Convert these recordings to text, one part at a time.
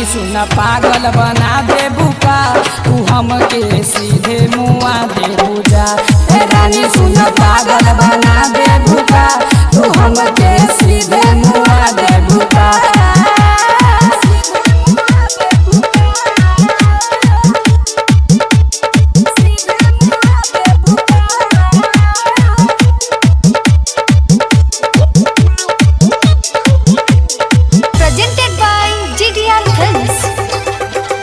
रानी सुन पागल बना दे बुका तू हमके सीधे मुआ दे बुझा ए रानी सुन पागल बना दे बुका तू हमके सीधे मुआ दे बुका Presented by GDR Films.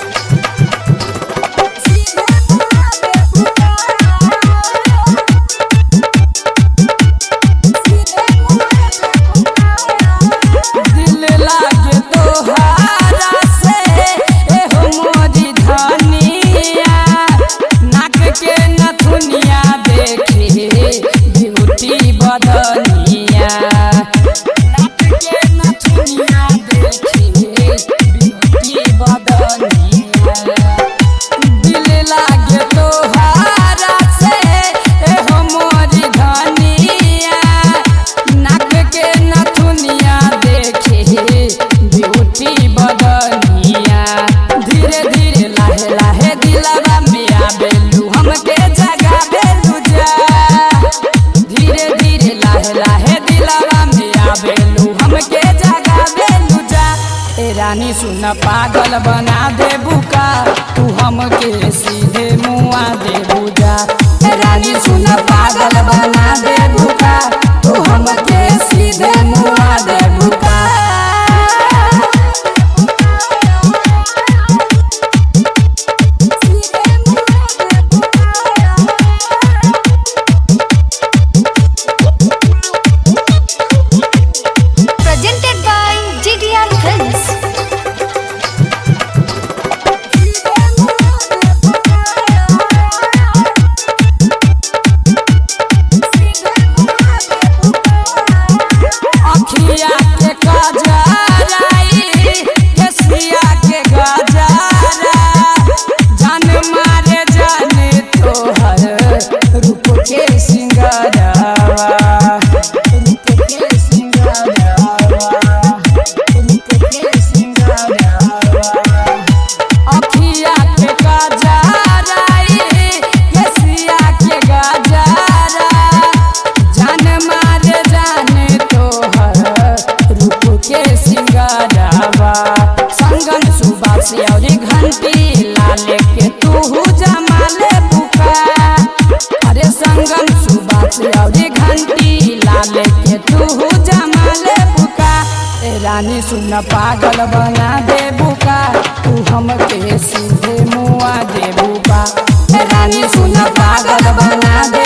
दिल लागे तोहारा से एहो मोरी धनिया नाक के नथुनिया देखे ब्यूटी बदनिया नाक के नथुनिया देखे ब्यूटी बदनिया दिल लागे तोहारा से एहो मोरी धनिया नाक के नथुनिया देखे ब्यूटी बदनिया धीरे धीरे लाहे लाहे दिलवा में आबेलू हमके जगा बेलू जा धीरे धीरे लाहे लाहे दिलवा में आबेलू हमके जगा बेलू जा ए रानी सुन पागल बना दे बुका तू हमके सीधे मुआ दे बुझा ए रानी सुन पागल बना दे बुका तू हमके सीधे मुआ दे बुका Presented by GDR Films. अखिया के गजराई केसिया के गजरा जान मारे जाने तोहर रूप के सिंगरवा रूप के सिंगरवा रूप के सिंगरवा अखिया के गजराई केसिया के गजरा जान मारे जाने तोहर रूप के सिंगरवा संगन सुबास और घंटी लाले के तू जमाले बुका अरे संगन सुबास और घंटी लाले के तू जमाले बुका ए रानी सुन पागल बना दे बुका तू हमके सीधे मुआ दे बुका ए रानी सुन पागल बना दे